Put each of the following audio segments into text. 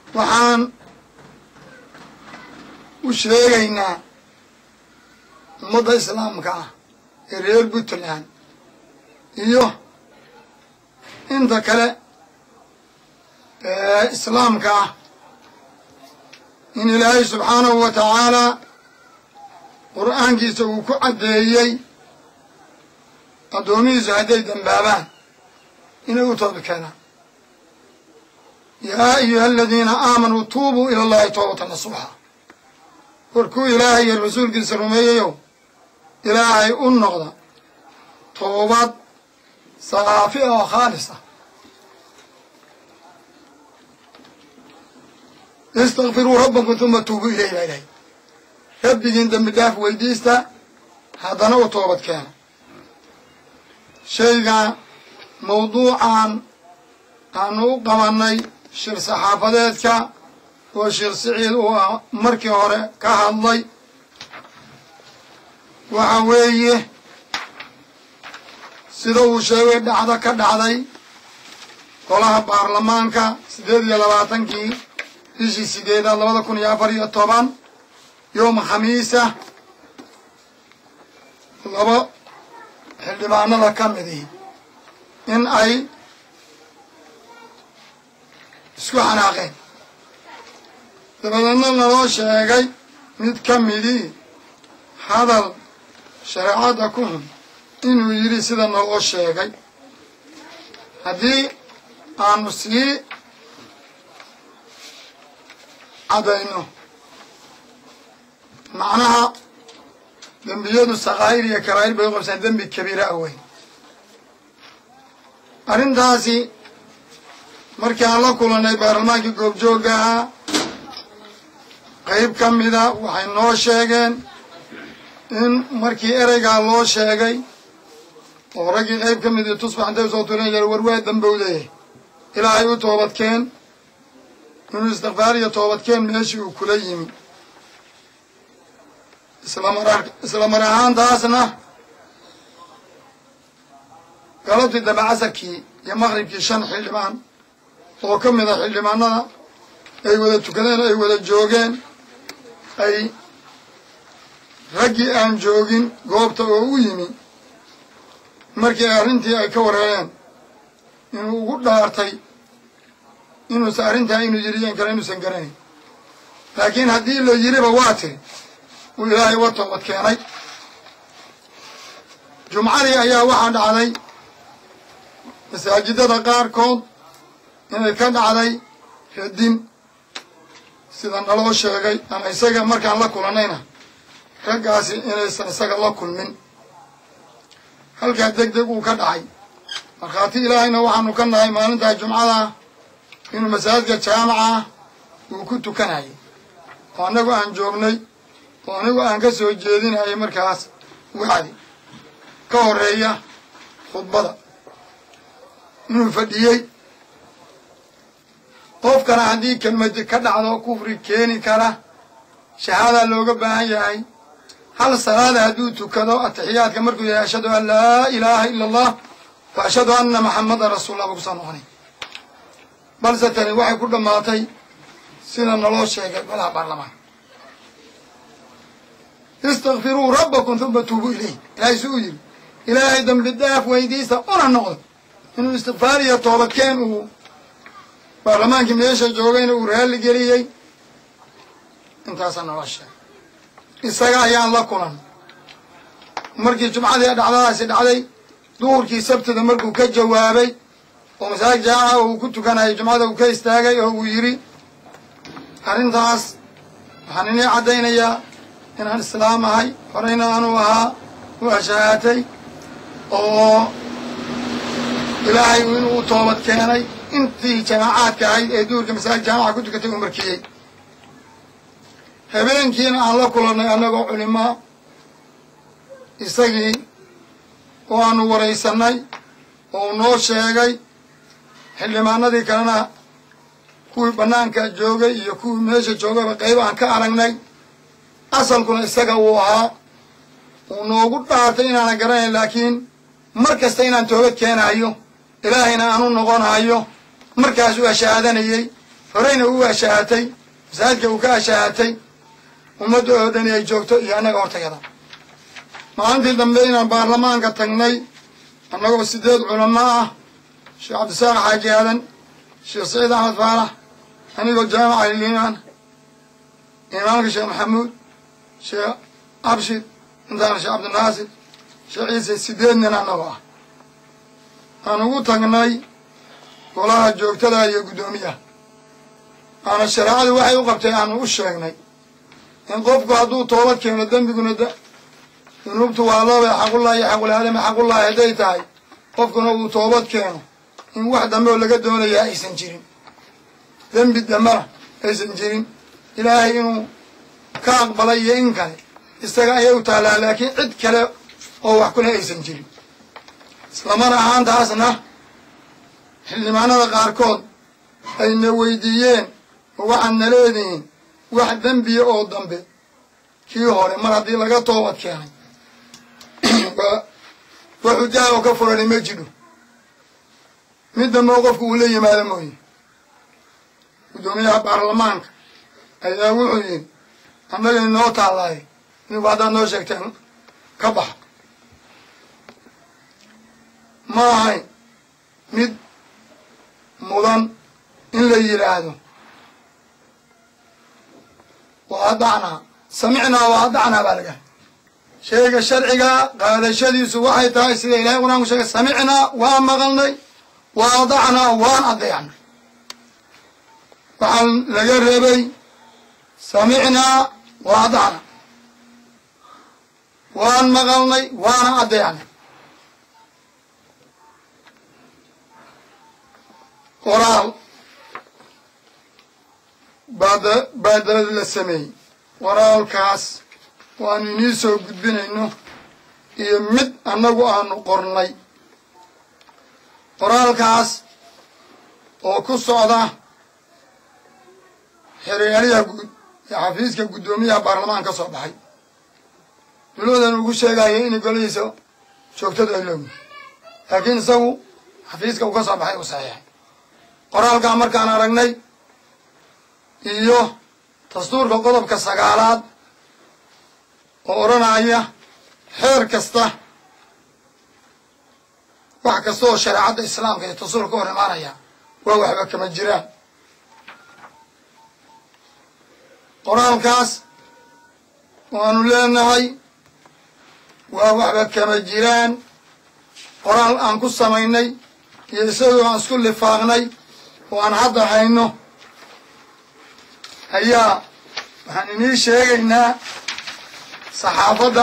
waxaan u sheegaynaa ummadda islaamka ah ee reer puntland iyo inta kale ee islaamka ah in ilaahay subxaanahu wa tacaalaa qur'aankiisa uu ku caddeeyey addoomihiisu hadday dembaabaan inay u toobi keenaan yaa ayuha aladiina aamanuu tuubuu ila allahi toobata nasuuxa warkuu ilaahay iyo rasuulkiisa rumeeyayow ilaahay u noqda toobad saafi ah oo khaalis ah istakfiruu rabbakum uma tuubuu ilayh baa ilahay rabbigiin dembi dhaaf weydiista haddana u toobad keena shayga mawduucan aanu u qabanay shir saxaafadeedka oo sheekh siciid uu ah markii hore ka hadlay waxa weeye sida uu sheegay dhacdo ka dhacday golaha baarlamaanka siddeed iyo labaatankii bishii sideedaad labada kun iyo afar iyo toban yowma khamiisa laba xildhibaanada ka midii in ay isku xanaaqeen dabadeedna naloo sheegay mid ka midii hadal shareecadda ku hun inuu yidhi sida naloo sheegay haddii aanu sii caddayno macnaha dembiyadu sakaa'ir iyo karaa'ir bay u qabsaan dembi kabiira ah weyn arrintaasi markii aan la kulannay baarlamaankii goobjoogga ahaa qayb ka mida waxay noo sheegeen in markii ereygaa loo sheegay oo raggii qayb ka midii tusbax intay usoo turan yar war waa dambowdaye ilaahay u toobadkeen inuu istikfaar iyo toobadkeen meeshii uu kula yimi islamar isla mar ahaantaasna galabtii dambe casarkii iyo maqribkii shan xildhibaan oo ka mid a xildhibaanada ay wada tukadeen ay wada joogeen ay raggii aan joogin goobta oo u yimi markii ay arrintii ay ka wareereen inuu ugu dhaartay inuusan arrintaa inuu yiri yan kale inuusan garanayn laakiin haddii la yiriba waa tiri uu ilaahay uga toobad keenay jumcadii ayaa waxaa dhacday masaajidada qaarkood inay ka dhacday radin sida naloo sheegay ama isaga markaan la kulannayna raggaasi inaysan isaga la kulmin halkaa deg deg uu ka dhacay markhaati ilaahayna waxaanu ka nahay maalintaa jumcada inuu masaajidka jaamaca uu ku tukanayay oo annagu aan joognay oo anigu aan ka soo jeedinayay markaas wacdi ka horeeya khudbada inuu fadhiyey qofkana haddii kelmadi ka dhacdo kufri keeni kara shahaadaa looga baahan yahay hal salaada hadduu tukado atixiyaadka markuu yahay ashhadu an laa ilaaha ila allah wa ashhadu anna maxamadan rasuulullah ba kusoo noqonay balse tani waxay ku dhammaatay sida naloo sheegay golaha baarlamaanka istakfiruu rabbakum uma tuubuu ilayh ilaahay su u yiri ilaahay dambi daaf weydiista una noqdo inuu istikfaar iyo toobadkeen uu baarlamaankii meesha joogayna uu raalli geliyey intaasaa naloo sheegay isaga ayaan la kulan markii jumcadii dhacdadaasi dhacday duhurkii sabtida markuu ka jawaabay oo masaajid jaamaca uu ku tukanayay jumcada uu ka istaagay oo uu yidhi arrintaas waxaan inii caddaynayaa inaan islaam ahay horeyna aanu ahaa u ashahaatay oo ilaahay inuu u toobad keenay intii jamaacaadka ahayd ee duurka masaajid jaamaca ku tukatay uu markiyey habeenkiina aan la kulannay annagoo culimaa isagii oo aanu waraysanay oo uu noo sheegay xildhibaanadii kalena kuwii bannaanka joogay iyo kuwii meesha joogayba qayb aan ka aragnay asalkuna isaga uu ahaa uu noogu dhaartay inaanan garanayn laakiin mar kasta inaan toobad keenayo ilaahayna aan u noqonayo markaasuu ashahaadanayey horeyna u ashaahatay masaajidka uu ka ashaahatay ummadda oo dhani ay joogto iyo annaga hortayada maalintii dambe inaan baarlamaanka tagnay annagoo sideed culamo ah sheekh cabdisaaq xaaji aadan sheekh saciid axmed faalax anigoo jaamaca liimaan imaamka sheekh maxamuud sheekh abshid intaana sheekh cabdinaasir sheekh ciise sideed nin annagoo ah aan ugu tagnay golaha joogtada iyo guddoomiyaha aana shareecadu waxay u qabtay aanu u sheegnay in qofku hadduu toobad keeno dembiguna dunuubtu waa loobe xaqullahi iyo xaqulaadama xaqullahi hadday tahay qofkuna uu toobad keeno in wax dambe oo laga doonayaa aysan jirin dembi dambena aysan jirin ilaahay inuu ka aqbalay iyo in kale isaga ayay u taallaa laakiin cid kale oo wax kuna aysan jirin islamana ahaantaasna xildhibaanada qaarkood ayna weydiiyeen oo waxaad na leedihiin wax dembiya oo dambe kii hore mar haddii laga toobad keenay wax hujaa oo ka furani ma jidho mid dambe oo qofku uu la yimaado mooye guddoomiyaha baarlamaanka ayaa wuxuu yidhi annaga inoo taallaayo inigu haddaad noo sheegteen ka baxa ma ahayn mid mudan in la yidhaahdo wa adacnaa samicnaa wa adacnaa baa laga sheega sharciga qaadashadiisu waxay tahay sida ilahay qur-aanku sheegay samicnaa waan maqalnay wa adacnaa waan adeecnay waxaa laga reebay samicnaa wa adacnaa waan maqalnay waana adeecnay qoraal baada baadalad la sameeyey qoraalkaas waanu inii soo gudbinayno iyo mid annagu aanu qornay qoraalkaas oo ku socda xereyaaliyaha guud ee xafiiska guddoomiyaha baarlamaan ka soo baxay dulwadan ugu sheegaya inay golihiisa joogtadu ay loogiin laakiin isagu xafiiska uu ka soo baxay uu saxiixay qoraalkaa markaan aragnay iyo dastuurka qodobka sagaalaad oo odhanaya xeer kasta wax kasta oo shareecadda islaamka iyo dastuurka ka hor imaanaya waa waxba kama jiraan qoraalkaas waanu leenahay waa waxba kama jiraan qoraal aan ku samaynay iyo isagoo aan isku lifaaqnay oo aan hadda hayno ayaa waxaan inii sheegaynaa saxaafadda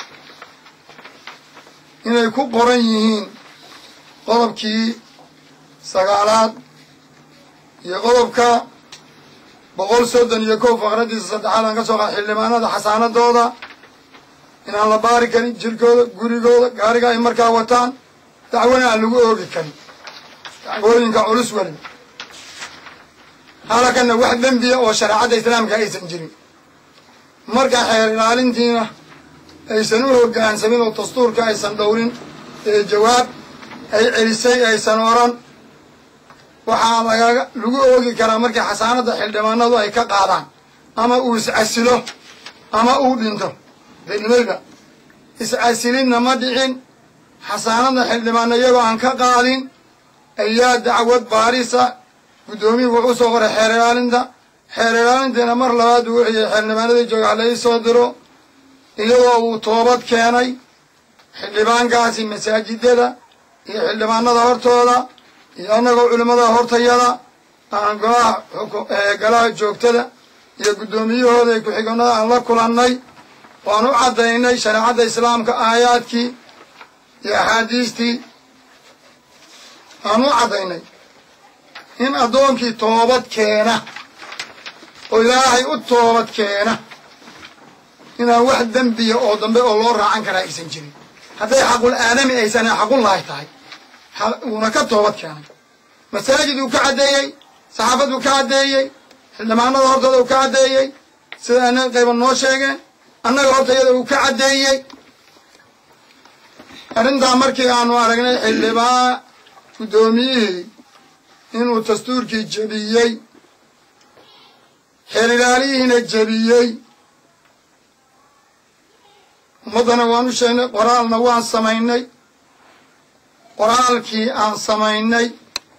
inay ku qoran yihiin qodobkii sagaalaad iyo qodobka boqol soddon iyo kow faqradiisa saddexaad aan ka soo qaad xildhibaanada xasaanadooda inaan la baari karin jirkooda gurigooda gaariga ay markaa wataan dacwana aan lagu oogi karin dacwooyinka culus weli halakana wax dembiya oo shareecadda islaamka aysan jirin marka xeer ilaalintiina aysan u hoggaansamin oo dastuurka aysan dhowrin ee jawaab ay celisay aysan oran waxaa lagaga lagu oogi karaa markii xasaanadda xildhibaanadu ay ka qaadaan ama uu iscasilo ama uu dhinto danimayba iscasilinna ma dhicin xasaanadda xildhibaano iyagoo aan ka qaadin ayaa dacwad baarisa guddoomiyuhu wuxuu soo qoray xeer ilaalinta xeer ilaalintiina mar labaad uu wixiyey xildhibaanadii jooga hala ii soo diro iyadoo uu toobad keenay xildhibaankaasi masaajidada iyo xildhibaanada hortooda iyo annagoo culimmada hortayada aan golaha golaha joogtada iyo guddoomiyahooda iyo ku-xigoonada aan la kulannay waan u caddaynay shareecadda islaamka aayaadkii iyo axaadiistii aan u caddaynay in addoonkii toobad keena oo ilaahay u toobad keena inaan wax dembiya oo dambe oo loo raacan karaa aysan jirin hadday xaqul aadami aysan xaqullahi tahay uuna ka toobad keenay masaajid uu ka caddeeyey saxaafad uu ka caddeeyey xildhibaanada hortooda uu ka caddeeyey sida ana qayba noo sheegeen annaga hortayada uu ka caddeeyey arrintaa markii aanu aragnay xildhibaan guddoomiyihii inuu dastuurkii jebiyey xeer ilaaliyihiina jebiyey ummaddana waan u sheegnay qoraalna waan samaynay qoraalkii aan samaynay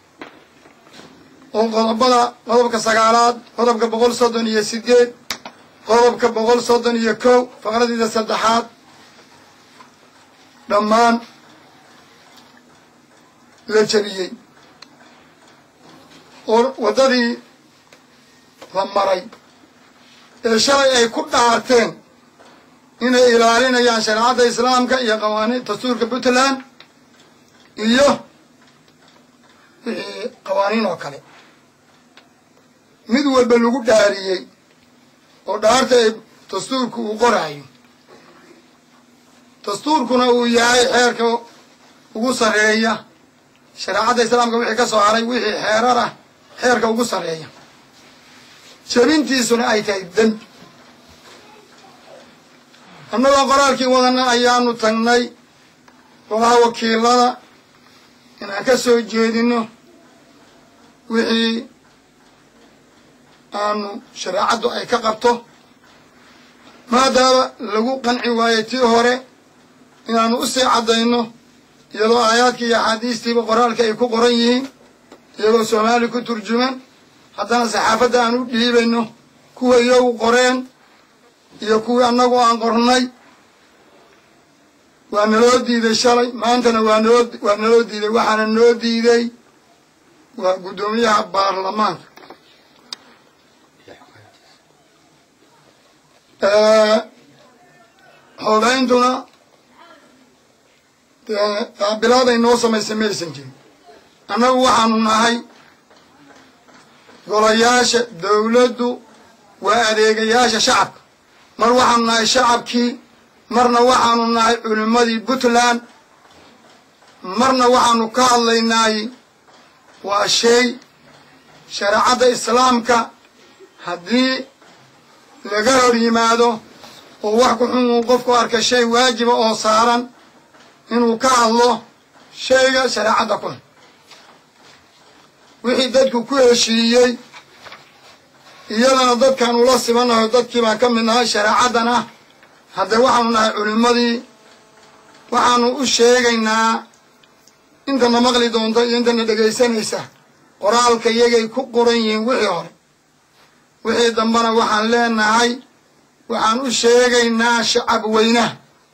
oo qodobada qodobka sagaalaad qodobka boqol soddon iyo sideed qodobka boqol soddon iyo kow faqradiida saddexaad dhammaan la jebiyey oo waddadii la maray ee shalay ay ku dhaarteen inay ilaalinayaan shareecadda islaamka iyo qawaaniin dastuurka puntland iyo wixii qawaaniin oo kale mid walba lagu dhaariyey oo dhaarta ay dastuurku uu qoraayo dastuurkuna uu yahay xeerka ugu sarreeya shareecadda islaamka wixii ka soo haray wixii xeerar ah xeerka ugu sarreeya jebintiisuna ay tahay dembi annagoo qoraalkii wadana ayaanu tagnay golaha wakiilada inaan ka soo jeedino wixii aanu shareecaddu ay ka qabto maadaama lagu qanci waayey tii hore inaanu usii caddayno iyadoo aayaadkii iyo axaadiistiiba qoraalka ay ku qoran yihiin iyagoo soomaali ku turjuman haddana saxaafadda aan u dhiibayno kuwa iyagu qoreen iyo kuwii annagu aan qornay waa naloo diiday shalay maantana waa naloo waa naloo diiday waxaana noo diiday waa guddoomiyaha baarlamaanka xoogayntuna dee qaabilaaday noo samaysay maysan jirin annagu waxaanu nahay golayaasha dawladdu waa adeegayaasha shacabka mar waxaanu nahay shacabkii marna waxaanu nahay culimmadii puntland marna waxaanu ka hadlaynaay waa shay shareecadda islaamka haddii laga hor yimaado oo wax ku xun uu qofku arka shay waajiba oo saaran inuu ka hadlo shayga shareecadda ku xun wixii dadku ku heshiiyey iyadana dadkaan ula sibanaho dadkii baan ka mid nahay shareecaddana haddee waxaanu nahay culimmadii waxaanu u sheegaynaa intana maqli doonta iyo intana dhegaysanaysa qoraalka iyagay ku qoran yihiin wixii hore wixii dambena waxaan leenahay waxaan u sheegaynaa shacab weynaha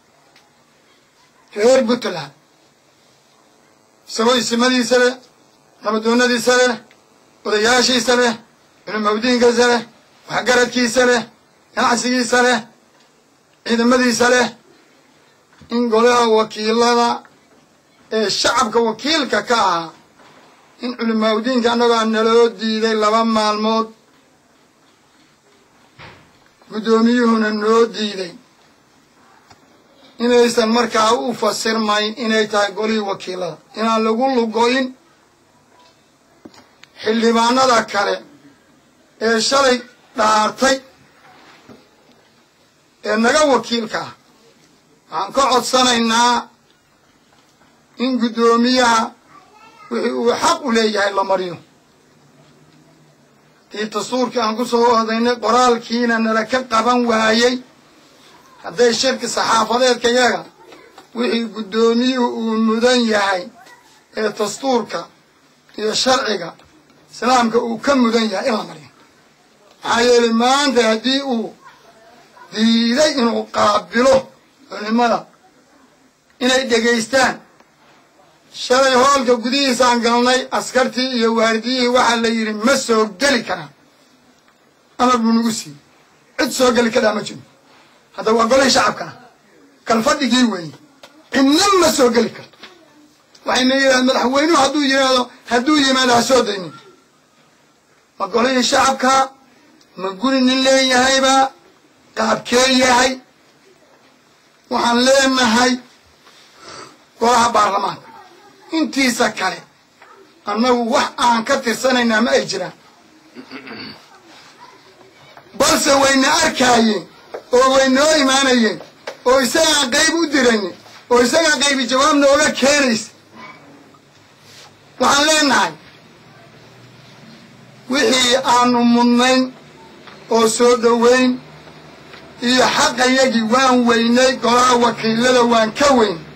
reer puntland isagoo isimadiisa leh nabadoonadiisa leh odayaashiisa leh culimawdiinkiisa leh waxgaradkiisa leh ganacsigiisa leh ciidamadiisa leh in golaha wakiilada ee shacabka wakiilka ka ahaa in culimaawdiinka annagoa naloo diiday laba maalmood guddoomiyuhuna noo diiday inaysan markaa u fasirmayn inay tahay golihii wakiilada inaan lagu lugoyn xildhibaanada kale ee shalay dhaartay ee naga wakiilka ah waxaan ka codsanaynaa in guddoomiyaha wixii uu xaq u leeyahay la mariyo dii dastuurkii aan ku soo odaynay qoraalkiina nala ka qaban waayey hadday shirki saxaafadeedka yaga wixii guddoomiyuhu uu mudan yahay ee dastuurka iyo sharciga islaamka uu ka mudan yahay in la mariyo maxaa yeelay maanta haddii uu diiday inuu qaabilo culimada inay dhegaystaan shalay hoolka gudihiisaan galnay askartii iyo waardiyihii waxaa la yidhi ma soo geli karaan amar buu nagu siiyey cid soo geli karaa ma jiro hadda waa golihii shacabkana kalfadhigii weeye cidna ma soo geli karto waxayna yidhaha madaxweynuhu hadduu yidhaahdo hadduu yimaado ha soo daynin ma golihii shacabka ma guri nin leeyahayba qaabkee yahay waxaan leenahay golaha baarlamaanka intiisa kale annagu wax aan ka tirsanaynaa ma ay jiraan balse wayna arkaayeen oo waynoo imaanayeen oo isagaan qayb u diraynin oo isagaa qaybi jawaab nooga keenaysa waxaan leenahay wixii aanu mudnayn oo soo dhoweyn iyo xaqayagii waan weynay golaha wakiilada waan ka weyn